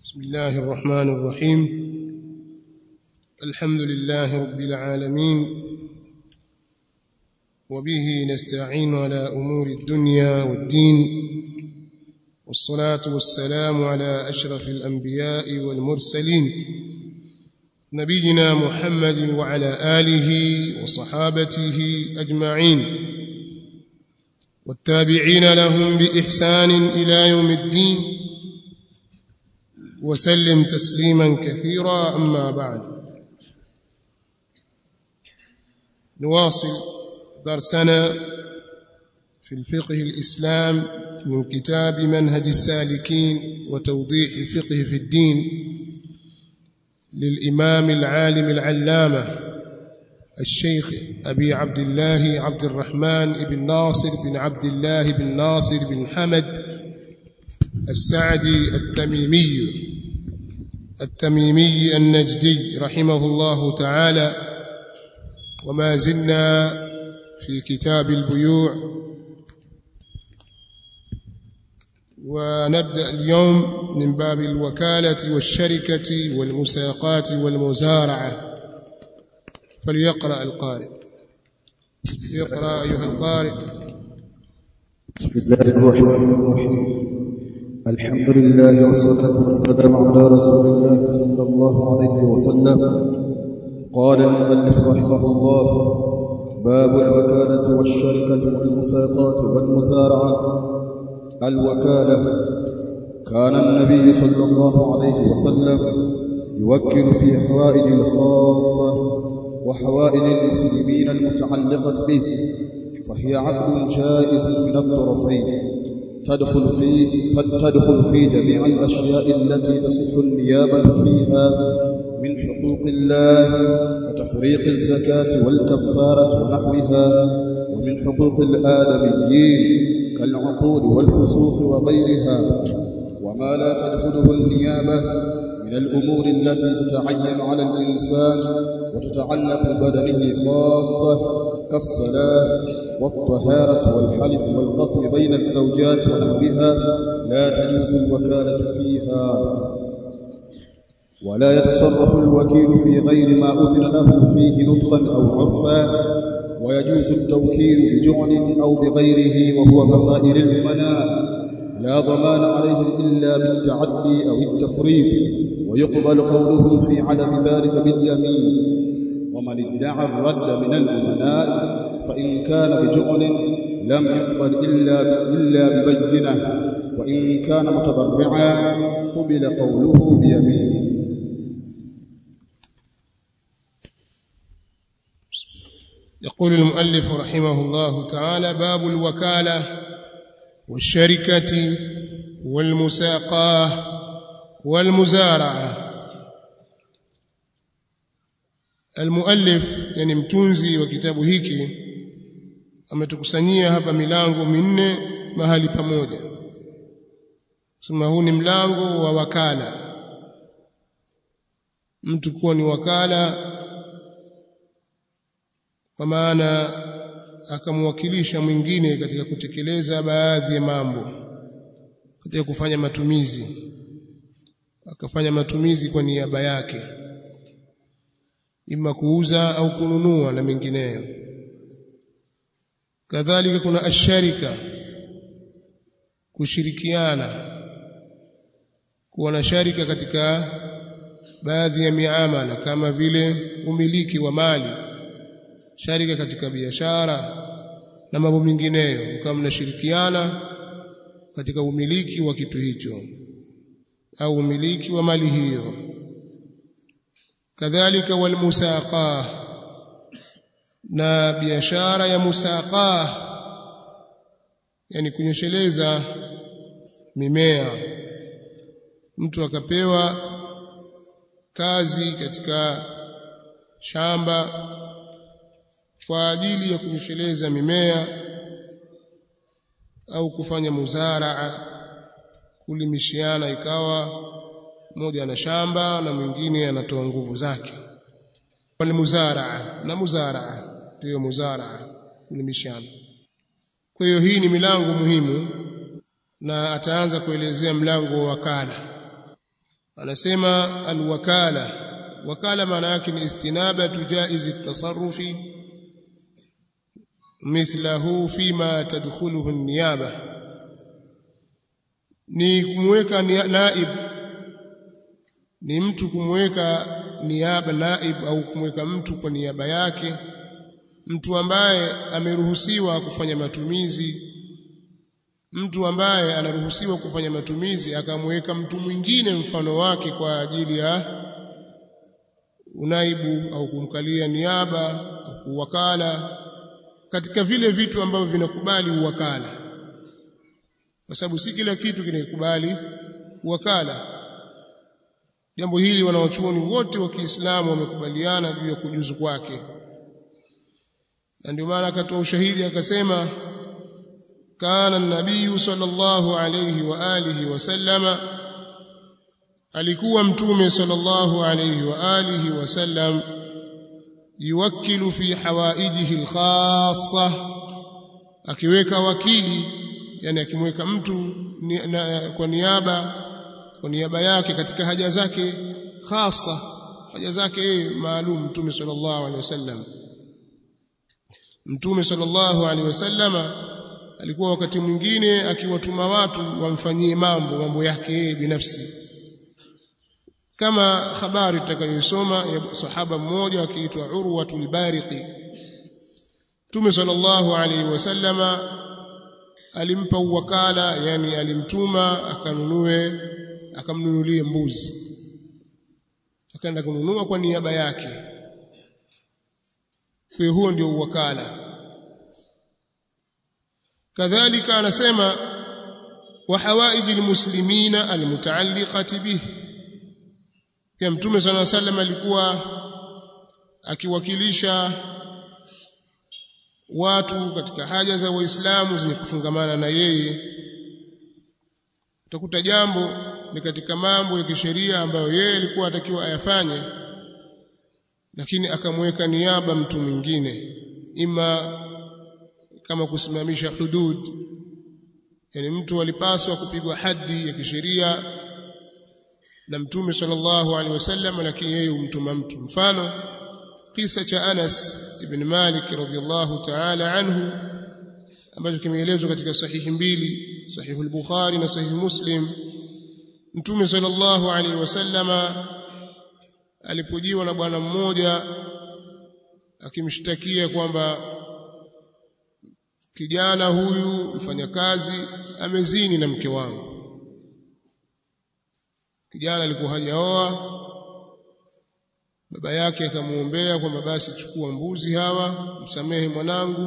بسم الله الرحمن الرحيم الحمد لله رب العالمين وبه نستعين على أمور الدنيا والدين والصلاة والسلام على أشرف الأنبياء والمرسلين نبينا محمد وعلى آله وصحابته أجمعين والتابعين لهم بإحسان إلى يوم الدين وسلم تسليما كثيرا أما بعد نواصل درسنا في الفقه الإسلام من كتاب منهج السالكين وتوضيح الفقه في الدين للإمام العالم العلامة الشيخ أبي عبد الله عبد الرحمن بن ناصر بن عبد الله بن ناصر بن حمد السعدي التميمي التميمي النجدي رحمه الله تعالى وما زلنا في كتاب البيوع ونبدأ اليوم من باب الوكالة والشركة والمساقات والمزارعة فليقرأ القارئ يقرأ أيها القارئ بسم الله الرحمن الرحيم الحمد لله والصلاة والسلام على رسول الله صلى الله عليه وسلم قال المؤلف رحمه الله باب الوكالة والشركة والمساقات والمزارعة الوكالة كان النبي صلى الله عليه وسلم يوكل في حوائج الخاصة وحوائج المسلمين المتعلقة به فهي عقد جائز من الطرفين تدخل في تدخل في جميع الأشياء التي تصح النيابة فيها من حقوق الله وتفريق الزكاة والكفارة ونحوها ومن حقوق الآدميين كالعقود والفسوق وغيرها وما لا تدخله النيابة من الأمور التي تتعين على الإنسان وتتعلق ببدنه خاصة كالصلاة والطهارة والحلف والقسم بين الزوجات ونحوها لا تجوز الوكالة فيها ولا يتصرف الوكيل في غير ما أذن له فيه نطقا أو عرفا ويجوز التوكيل بجعل أو بغيره وهو كسائر الأمناء لا ضمان عليهم إلا بالتعدي أو التفريط ويقبل قولهم في عدم ذلك باليمين ومن ادعى الرد من الأمناء فإن كان بجعل لم يقبل إلا إلا ببينة وإن كان متبرعا قبل قوله بيمينه يقول المؤلف رحمه الله تعالى باب الوكالة والشركة والمساقاه والمزارعة المؤلف yani mtunzi wa kitabu hiki ametukusanyia hapa milango minne mahali pamoja sema huu ni mlango wa wakala mtu kuwa ni wakala kwa maana akamwakilisha mwingine katika kutekeleza baadhi ya mambo katika kufanya matumizi akafanya matumizi kwa niaba yake ima kuuza au kununua na mengineyo kadhalika kuna asharika kushirikiana kuwa na sharika katika baadhi ya miamala kama vile umiliki wa mali sharika katika biashara na mambo mengineyo kama mnashirikiana katika umiliki wa kitu hicho au umiliki wa mali hiyo kadhalika walmusaqah na biashara ya musaqah yani kunyesheleza mimea mtu akapewa kazi katika shamba kwa ajili ya kunyesheleza mimea au kufanya muzaraa kulimishiana ikawa mmoja ana shamba na mwingine anatoa nguvu zake walmuzaraa na muzaraa ndiyo muzaraa kulimishana kwa hiyo hii ni milango muhimu na ataanza kuelezea mlango wa wakala anasema alwakala wakala maana yake ni istinabatu jaizi at-tasarrufi mithlahu fima tadkhuluhu an-niyaba ni kumweka naib ni mtu kumweka niaba naib au kumweka mtu kwa niaba yake mtu ambaye ameruhusiwa kufanya matumizi mtu ambaye anaruhusiwa kufanya matumizi akamweka mtu mwingine mfano wake kwa ajili ya unaibu au kumkalia niaba au uwakala katika vile vitu ambavyo vinakubali uwakala kwa sababu si kila kitu kinakubali uwakala jambo hili wanawachuoni wote wa Kiislamu wamekubaliana juu ya kujuzu kwake na ndio maana akatoa ushahidi akasema kana nabii sallallahu alayhi wa alihi wasallama alikuwa mtume sallallahu alayhi wa alihi wasallam yuwakkilu fi hawaijihi alkhassa akiweka wakili yani akimweka mtu ni, na, kwa niaba kwa niaba yake katika haja zake khasa haja zake maalum mtume sallallahu alaihi wasallam mtume sallallahu alaihi wasallama alikuwa wakati mwingine akiwatuma watu wamfanyie mambo mambo yake yeye binafsi kama habari tutakayosoma ya sahaba mmoja akiitwa Urwatul Bariqi Mtume sallallahu alaihi wasallama alimpa uwakala yani alimtuma akanunue akamnunulie mbuzi akaenda kununua kwa niaba yake kwa huo ndio uwakala kadhalika anasema wa hawaiji almuslimina almutaalliqati bihi pia mtume sana sallam alikuwa akiwakilisha watu katika haja za waislamu zenye kufungamana na yeye utakuta jambo ni katika mambo ya kisheria ambayo yeye alikuwa atakiwa ayafanye lakini akamweka niaba mtu mwingine ima kama kusimamisha hudud yani mtu alipaswa kupigwa hadi ya kisheria na mtume sallallahu alaihi wasallam lakini yeye humtuma mtu mfano kisa cha Anas ibn Malik radhiyallahu ta'ala anhu ambacho kimeelezwa katika sahihi mbili sahihi al-Bukhari na sahihi Muslim mtume sallallahu alaihi wasallama alipojiwa na bwana mmoja akimshtakia kwamba kijana huyu mfanyakazi amezini na mke wangu kijana alikuwa hajaoa baba yake akamuombea kwamba basi chukua mbuzi hawa msamehe mwanangu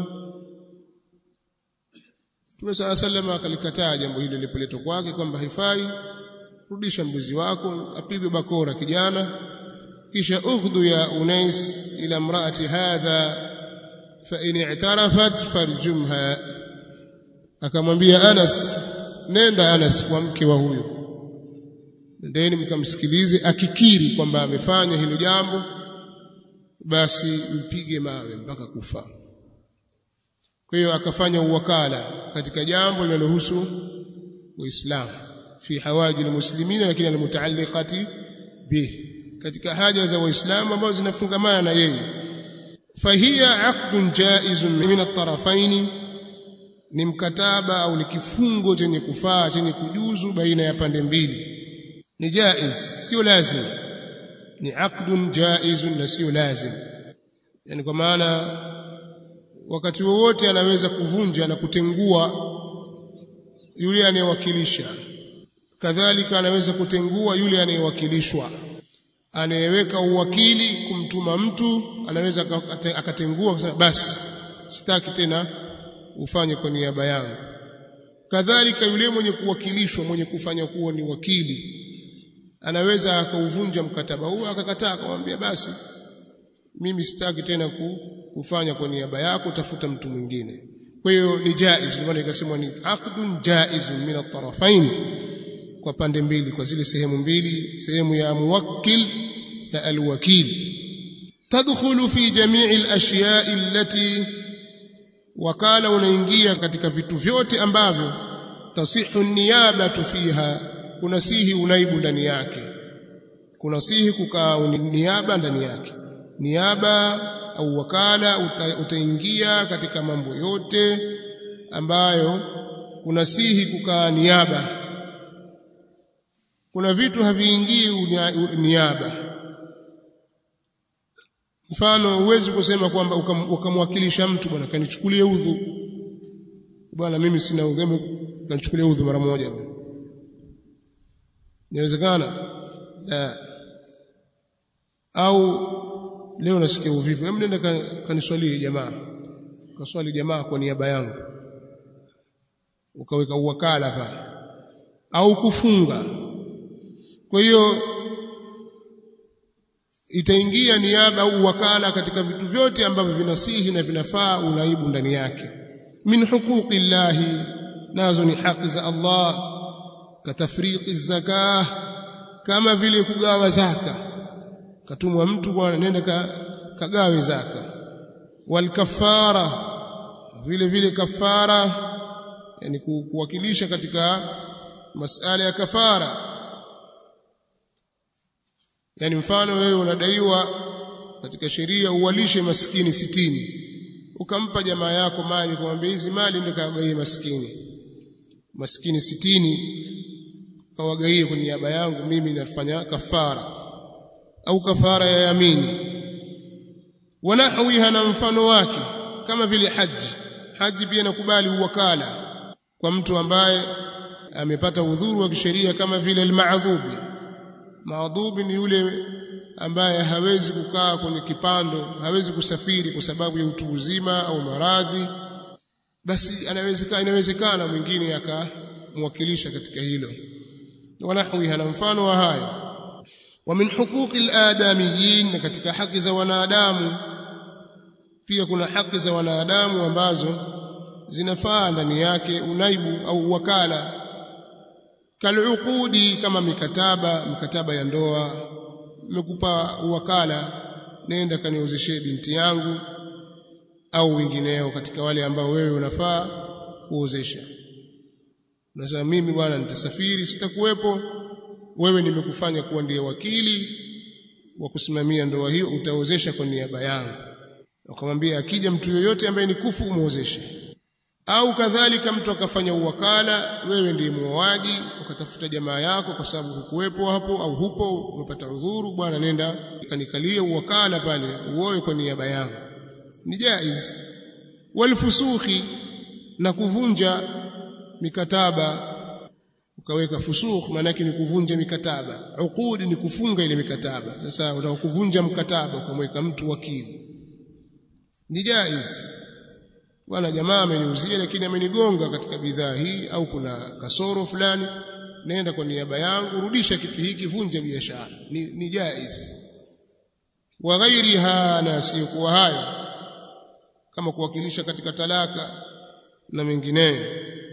Mtume صلى الله عليه akalikataa jambo hilo lilipoletwa kwake kwamba haifai rudisha mbuzi wako apigwe bakora kijana kisha ughdu ya unais ila mraati hadha fa in i'tarafat farjumha akamwambia Anas nenda Anas kwa mke wa huyo ndeni mkamsikilize akikiri kwamba amefanya hilo jambo basi mpige mawe mpaka kufa kwa hiyo akafanya uwakala katika jambo linalohusu uislamu fi hawaji almuslimina lakini almutaalliqati bih katika haja za waislamu ambazo zinafungamana na yeye fahiya aqdun jaizun min at-tarafaini ni mkataba au ni kifungo chenye kufaa chenye kujuzu baina ya pande mbili ni jaiz sio lazim ni aqdun jaizun na sio lazim yani kwa maana wakati wowote anaweza kuvunja na kutengua yule anayewakilisha kadhalika anaweza kutengua yule anayewakilishwa anayeweka uwakili kumtuma mtu anaweza akatengua kusema basi sitaki tena ufanye kwa niaba yangu kadhalika yule mwenye kuwakilishwa mwenye kufanya kuwa ni wakili anaweza akauvunja mkataba huo akakataa akamwambia basi mimi sitaki tena kufanya kwa niaba yako tafuta mtu mwingine kwa hiyo ni jaiz ndio maana ikasema ni aqdun jaizun min at-tarafain kwa pande mbili kwa zile sehemu mbili sehemu ya muwakkil na alwakil tadkhulu fi jami'i al-ashya'i allati wakala unaingia katika vitu vyote ambavyo tasihu niyabatu fiha kunasihi unaibu ndani yake kunasihi kukaa niaba ndani yake niaba au wakala uta, utaingia katika mambo yote ambayo kunasihi kukaa niaba kuna vitu haviingii niaba mfano huwezi kusema kwamba ukamwakilisha mtu bwana kanichukulie udhu bwana mimi sina udhu kanichukulie udhu mara moja inawezekana la au leo nasikia uvivu hebu nenda kaniswalie jamaa kaswali jamaa kwa niaba yangu ukaweka uwakala pale au kufunga kwa hiyo itaingia niaba au wakala katika vitu vyote ambavyo vinasihi na vinafaa unaibu ndani yake min huquqi llahi nazo ni haki za Allah katafriqi zakah kama vile kugawa zaka katumwa mtu bwana nenda ka, kagawe zaka wal kafara vile vile kafara yani kuwakilisha katika masala ya kafara yani mfano wewe unadaiwa katika sheria uwalishe maskini sitini ukampa jamaa yako mali kumwambia hizi mali ndio kawagaie maskini maskini sitini kawagaie kwa niaba yangu mimi nafanya kafara au kafara ya yamini wanahwiha na mfano wake kama vile haji haji pia nakubali uwakala kwa mtu ambaye amepata udhuru wa kisheria kama vile almaadhubi maadhubi ni yule ambaye hawezi kukaa kwenye kipando hawezi kusafiri kwa sababu ya utu uzima au maradhi basi anawezekana inawezekana mwingine akamwakilisha katika hilo wanahwiha na mfano wa hayo wa min huquqi aladamiyin na katika haki za wanadamu pia kuna haki za wanadamu ambazo zinafaa ndani yake unaibu au wakala kaluqudi kama mikataba mikataba ya ndoa nimekupa wakala nenda kaniozeshe binti yangu au wengineo katika wale ambao wewe unafaa kuozesha unasema mimi bwana nitasafiri sitakuwepo wewe nimekufanya kuwa ndiye wakili wa kusimamia ndoa hiyo utaozesha kwa niaba yangu akamwambia akija mtu yoyote ambaye ni kufu umuozeshe au kadhalika mtu akafanya uwakala wewe ndiye muoaji ukatafuta jamaa yako kwa sababu hukuwepo hapo au hupo umepata udhuru bwana nenda kanikalie uwakala pale uoe kwa niaba yangu ni jaiz walfusukhi na kuvunja mikataba ukaweka fusukh maana yake ni kuvunja mikataba uqudi ni kufunga ile mikataba sasa unataka kuvunja mkataba ukamweka mtu wakili ni jaiz bwana jamaa ameniuzia lakini amenigonga katika bidhaa hii au kuna kasoro fulani nenda kwa niaba yangu rudisha kitu hiki vunja biashara ni, ni jaiz wa ghairiha na siyokuwa hayo kama kuwakilisha katika talaka na mengineyo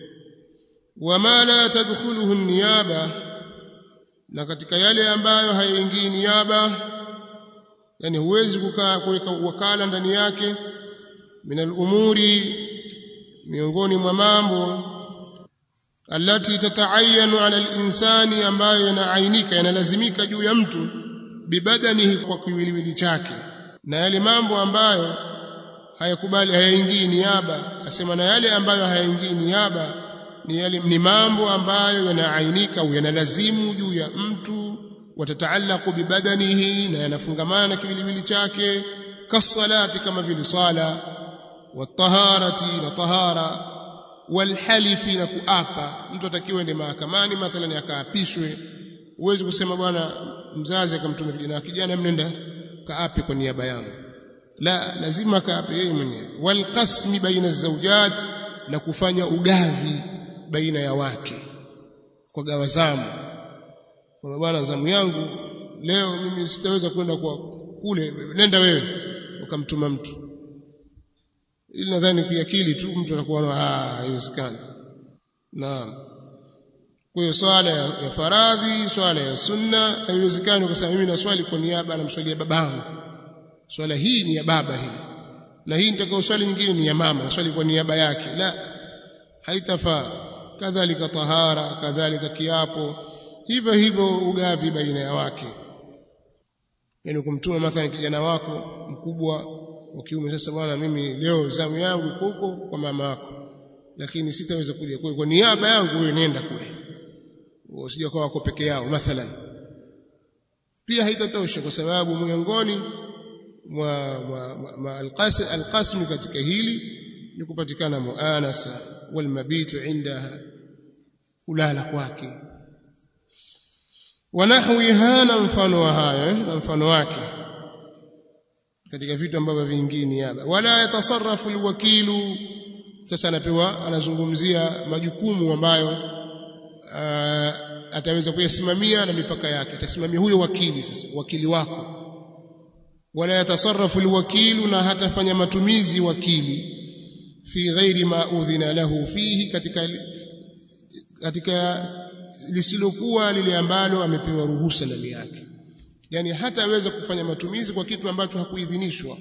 wama la tadkhuluhu niyaba na katika yale ambayo hayaingii niaba yani huwezi kukaa kuweka wakala ndani yake min al-umuri miongoni mwa mambo alati tataayanu ala al-insani ambayo yanaainika yanalazimika juu ya mtu bibadanihi kwa kiwiliwili chake na yale mambo ambayo hayakubali hayaingii niaba asema na yale ambayo hayaingii niaba ni yale ni mambo ambayo yanaainika au yanalazimu juu ya mtu watataallaqu bibadanihi na yanafungamana na kiwiliwili chake kasalati kama vile sala wataharati na tahara walhalifi na kuapa mtu atakiwa ende mahakamani mathalan akaapishwe uwezi kusema bwana mzazi akamtuma kijana kijana mnenda kaape kwa niaba yangu la lazima kaape yeye mwenyewe walqasmi baina zawjat na kufanya ugavi baina ya wake kwa gawa zamu kwa bwana zamu yangu leo mimi sitaweza kwenda kwa kule nenda wewe ukamtuma mtu ili nadhani kiakili tu mtu anakuwa ah haiwezekani naam kwa hiyo swala ya, ya faradhi swala ya sunna haiwezekani kwa sababu mimi naswali kwa niaba namswalia babangu swala hii ni ya baba hii na hii nitakao swali nyingine ni ya mama swali kwa niaba yake la haitafaa kadhalika tahara kadhalika kiapo hivyo hivyo ugavi baina ya wake yani kumtuma mathalan kijana wako mkubwa wa kiume sasa bwana mimi leo zamu yangu iko huko kwa mama yako lakini sitaweza kuja kwa kwa niaba yangu wewe nenda kule usije kwa wako peke yao mathalan pia haitatosha kwa sababu miongoni mwa, mwa, mwa, mwa alqasm alqasm katika hili ni kupatikana muanasa wal mabitu indaha kulala kwake wanahwiha na mfano wa haya na mfano wake katika vitu ambavyo vingine hapa wala yatasarrafu alwakilu sasa anapewa anazungumzia majukumu ambayo uh, ataweza kuyasimamia na mipaka yake atasimamia huyo wakili sasa wakili wako wala yatasarrafu alwakilu na hatafanya matumizi wakili fi ghairi ma udhina lahu fihi katika katika lisilokuwa lile ambalo amepewa ruhusa ndani yake yani hataweza kufanya matumizi kwa kitu ambacho hakuidhinishwa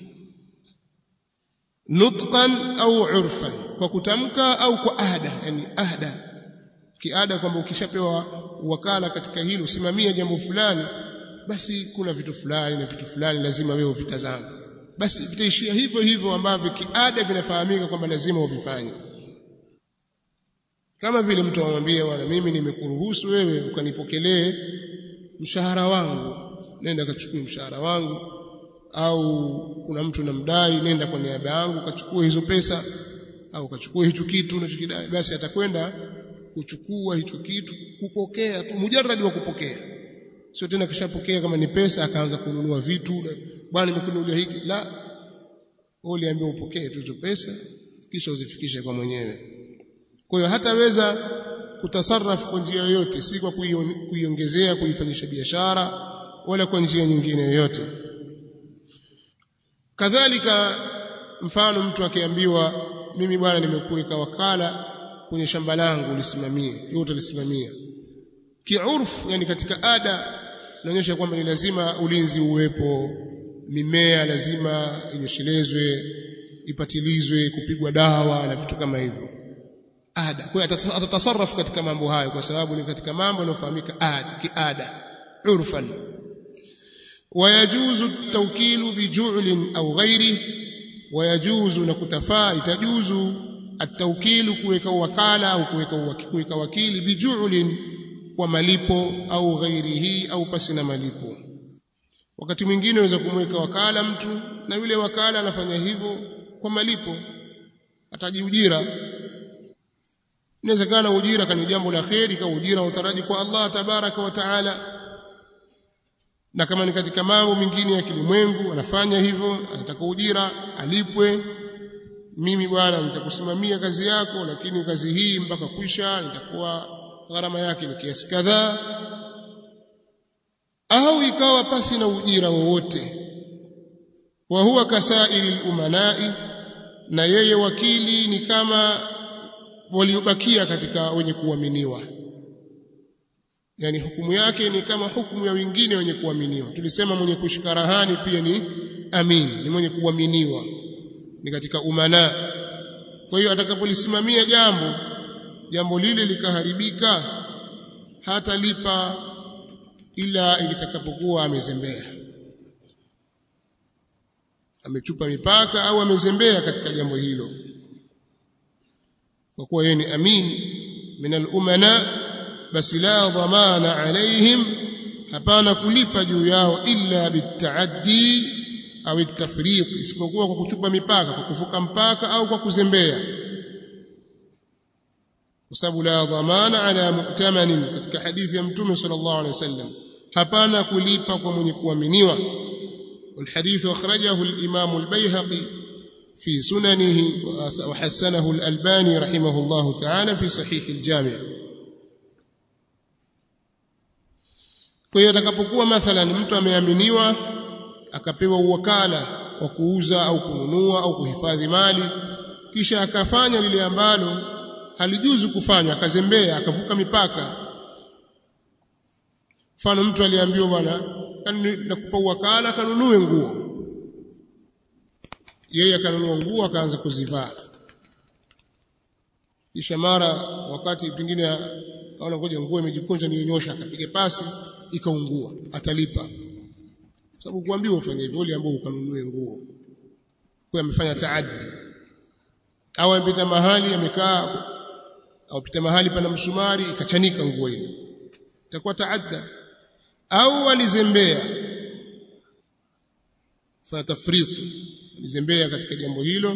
nutqan au urfan kwa kutamka au kwa ahda yani ahda kiada kwamba ukishapewa wakala katika hilo usimamie jambo fulani basi kuna vitu fulani na vitu fulani lazima wewe uvitazame basi vitaishia hivyo hivyo ambavyo kiada vinafahamika kwamba lazima uvifanye kama vile mtu amwambie bwana mimi nimekuruhusu wewe ukanipokelee mshahara wangu nenda kachukue mshahara wangu au kuna mtu namdai nenda kwa niaba yangu kachukue hizo pesa au kachukue hicho kitu unachokidai basi atakwenda kuchukua hicho kitu kupokea tu mujarradi wa kupokea sio tena kishapokea kama ni pesa akaanza kununua vitu bwana nimekununulia hiki la wewe uliambiwa upokee tu hizo pesa kisha uzifikishe kwa mwenyewe kwa hiyo hataweza kutasarrafu kwa njia yoyote si kwa kuiongezea kuifanyisha biashara wala kwa njia nyingine yoyote kadhalika mfano mtu akiambiwa mimi bwana nimekuweka wakala kwenye shamba langu ulisimamie hiyo utalisimamia kiurfu yani katika ada inaonyesha kwamba ni lazima ulinzi uwepo mimea lazima inyeshelezwe ipatilizwe kupigwa dawa na vitu kama hivyo ada kwa hiyo atatasarrafu katika mambo hayo kwa sababu ni katika mambo yanayofahamika ada kiada urfan ويجوز التوكيل بجعل أو غيره ويجوز نكتفا يتجوز التوكيل kuweka wakala au kuweka kuweka wakili bijulin kwa malipo au ghairihi au pasi na malipo wakati mwingine unaweza kumweka wakala mtu na yule wakala anafanya hivyo kwa malipo atajiujira inawezekana ujira kani jambo la kheri kwa ujira utaraji kwa Allah tabaraka wa taala na kama ni katika mambo mengine ya kilimwengu anafanya hivyo anataka ujira alipwe mimi bwana nitakusimamia kazi yako lakini kazi hii mpaka kwisha nitakuwa gharama yake ni kiasi kadhaa au ikawa pasi na ujira wowote wa huwa kasairi umanai na yeye wakili ni kama waliobakia katika wenye kuaminiwa yani hukumu yake ni kama hukumu ya wengine wenye kuaminiwa tulisema mwenye kushika rahani pia ni amin ni mwenye kuaminiwa ni katika umana kwa hiyo atakapolisimamia jambo jambo lile likaharibika hatalipa ila itakapokuwa amezembea amechupa mipaka au amezembea katika jambo hilo kwa kuwa yeye ni amin min al-umana basi la dhamana alaihim hapana kulipa juu yao illa bitaaddi au itafrit isipokuwa kwa kuchupa mipaka kwa kuvuka mpaka au kwa kuzembea kwa sababu la dhamana ala mu'tamanin katika hadithi ya mtume sallallahu alaihi wasallam hapana kulipa kwa mwenye kuaminiwa والحديث أخرجه الإمام البيهقي في سننه وحسنه الألباني رحمه الله تعالى في صحيح الجامع kwa hiyo atakapokuwa mathalan mtu ameaminiwa akapewa uwakala wa kuuza au kununua au kuhifadhi mali kisha akafanya lile ambalo halijuzu kufanya akazembea akavuka mipaka mfano mtu aliambiwa bwana nakupa uwakala akanunue nguo yeye akanunua nguo akaanza kuzivaa kisha mara wakati pengine aona ngoja nguo imejikunja nionyosha akapiga pasi ikaungua atalipa sababu kuambiwa ufanye hivyo ile ambao ukanunue nguo kwa amefanya taaddi au amepita mahali amekaa au pita mahali pana msumari ikachanika nguo ile itakuwa taadda au alizembea fa tafrit alizembea katika jambo hilo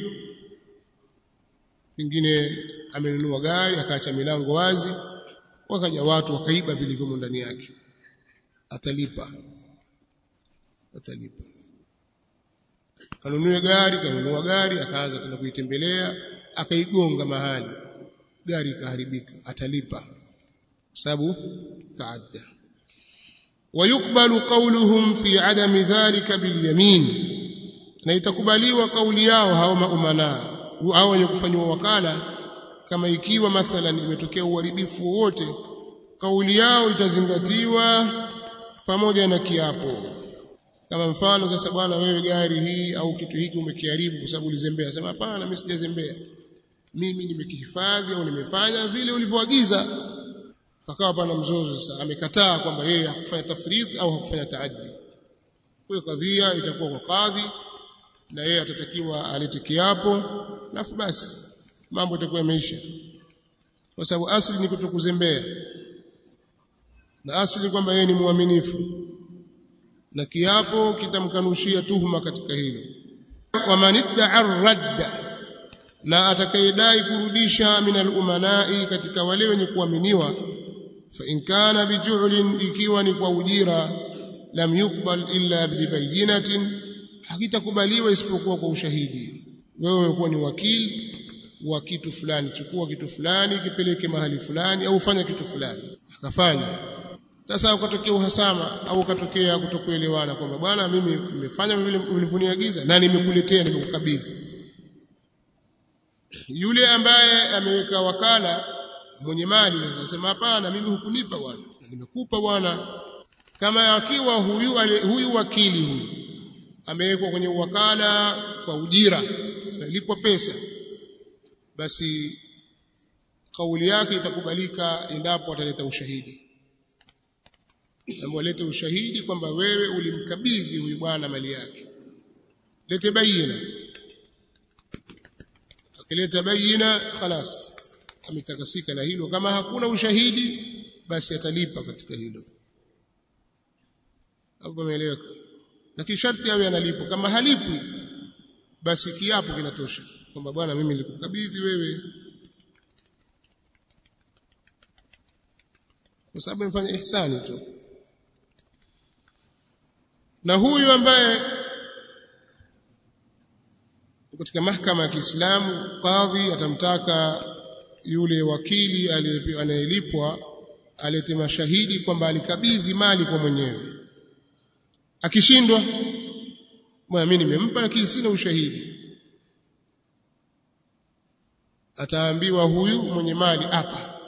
pengine amenunua gari akaacha milango wazi wakaja watu wakaiba vilivyomo ndani yake atalipa atalipa kanunue gari kanunua gari akaanza tena kuitembelea akaigonga mahali gari ikaharibika atalipa kwa sababu taadda ويقبل قولهم في عدم ذلك باليمين na itakubaliwa kauli yao hao maumana au wenye kufanywa wakala kama ikiwa mathalan imetokea uharibifu wowote kauli yao itazingatiwa pamoja na kiapo kama mfano sasa bwana wewe gari hii au kitu hiki umekiharibu kwa sababu ulizembea sema hapana mimi sijazembea mimi nimekihifadhi au nimefanya vile ulivyoagiza pakawa pana mzozo sasa amekataa kwamba yeye hakufanya tafrid au hakufanya taaddi kwa kadhia itakuwa kwa kadhi na yeye atatakiwa alete kiapo alafu basi mambo itakuwa yameisha kwa sababu asili ni kutokuzembea na asili kwamba yeye ni mwaminifu na kiapo kitamkanushia tuhuma katika hilo wamanidda'a radda na atakayedai kurudisha min al-umanai katika wale wenye kuaminiwa fa in kana bijulin ikiwa ni kwa ujira lam yuqbal illa bibayinatin hakitakubaliwa isipokuwa kwa ushahidi wewe umekuwa ni wakili wa kitu fulani chukua kitu fulani kipeleke mahali fulani au fanya kitu fulani akafanya sasa ukatokea uhasama au ukatokea kutokuelewana kwamba bwana mimi nimefanya vile ulivyoniagiza na nimekuletea nimekukabidhi yule ambaye ameweka wakala mwenye mali anasema hapana mimi hukunipa bwana nimekupa bwana kama akiwa huyu ale, huyu wakili huyu amewekwa kwenye wakala kwa ujira analipwa pesa basi kauli yake itakubalika endapo ataleta ushahidi ambapo alete ushahidi kwamba wewe ulimkabidhi huyu bwana mali yake lete bayina akileta bayina khalas ametakasika na hilo kama hakuna ushahidi basi atalipa katika hilo hapo umeeleweka lakini sharti awe analipo kama halipwi basi kiapo kinatosha kwamba bwana mimi nilikukabidhi wewe kwa sababu nimefanya ihsani tu na huyu ambaye katika mahakama ya Kiislamu kadhi atamtaka yule wakili anayelipwa alete mashahidi kwamba alikabidhi mali kwa mwenyewe akishindwa bwana mimi nimempa lakini sina ushahidi ataambiwa huyu mwenye mali hapa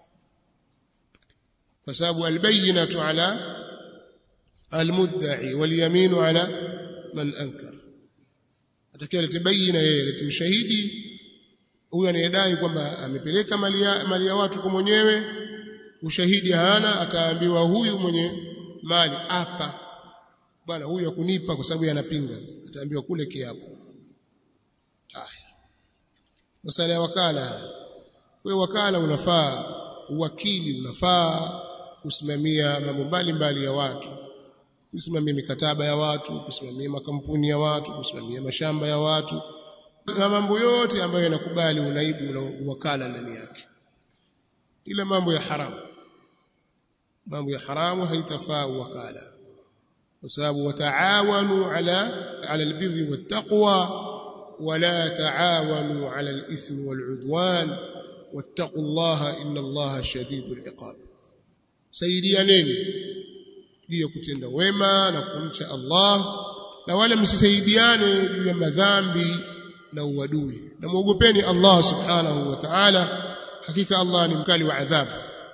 kwa sababu albayinatu ala almudda'i walyaminu ala man ankar atakiwa litabayina yeye lete ushahidi huyu anayedai kwamba amepeleka mali ya, mali ya watu kwa mwenyewe ushahidi hana ataambiwa huyu mwenye mali hapa bwana huyu akunipa kwa sababu yanapinga ataambiwa kule kiapo haya masala ya wakala wewe wakala unafaa uwakili unafaa kusimamia mambo mbalimbali ya watu kusimamia mikataba ya watu kusimamia makampuni ya watu kusimamia mashamba ya watu na mambo yote ambayo yanakubali unaibu na wakala ndani yake ila mambo ya haramu mambo ya haramu haitafaa wakala kwa sababu wataawanu ala ala albirri wattaqwa wala taawanu ala alithmi waludwan wattaqullaha inna allaha shadidul iqab saidianeni juu ya kutenda wema na kumcha Allah na wala msisaidiane juu ya madhambi na uadui na muogopeni Allah subhanahu wa ta'ala hakika Allah ni mkali wa adhabu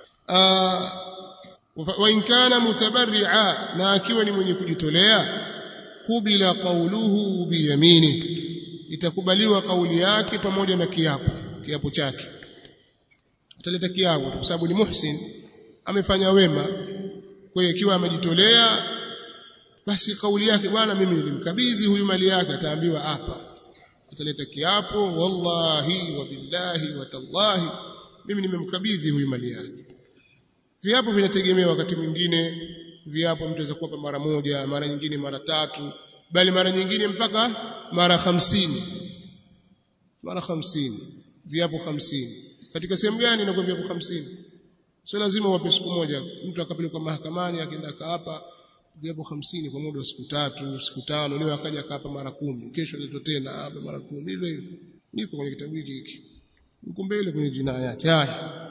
wa in kana mutabarri'a na akiwa ni mwenye kujitolea kubila qawluhu biyamini itakubaliwa kauli yake pamoja na kiapo kiapo chake ataleta kiapo kwa sababu ni muhsin amefanya wema kwa hiyo ikiwa amejitolea basi kauli yake bwana mimi nilimkabidhi huyu mali yake ataambiwa hapa ataleta kiapo wallahi wa billahi wa tallahi mimi nimemkabidhi huyu mali yake viapo vinategemea wakati mwingine viapo mtu aweza kuapa mara moja mara nyingine mara tatu bali mara nyingine mpaka mara hamsini mara hamsini viapo hamsini katika sehemu gani inakuwa viapo hamsini sio lazima wape siku moja mtu akapelekwa mahakamani akaenda kaapa viapo hamsini kwa muda wa siku tatu siku tano leo akaja kaapa mara kumi kesho aletwa tena hapa mara kumi hivyo hivyo niko kwenye kitabu hiki hiki uko mbele kwenye jinayati haya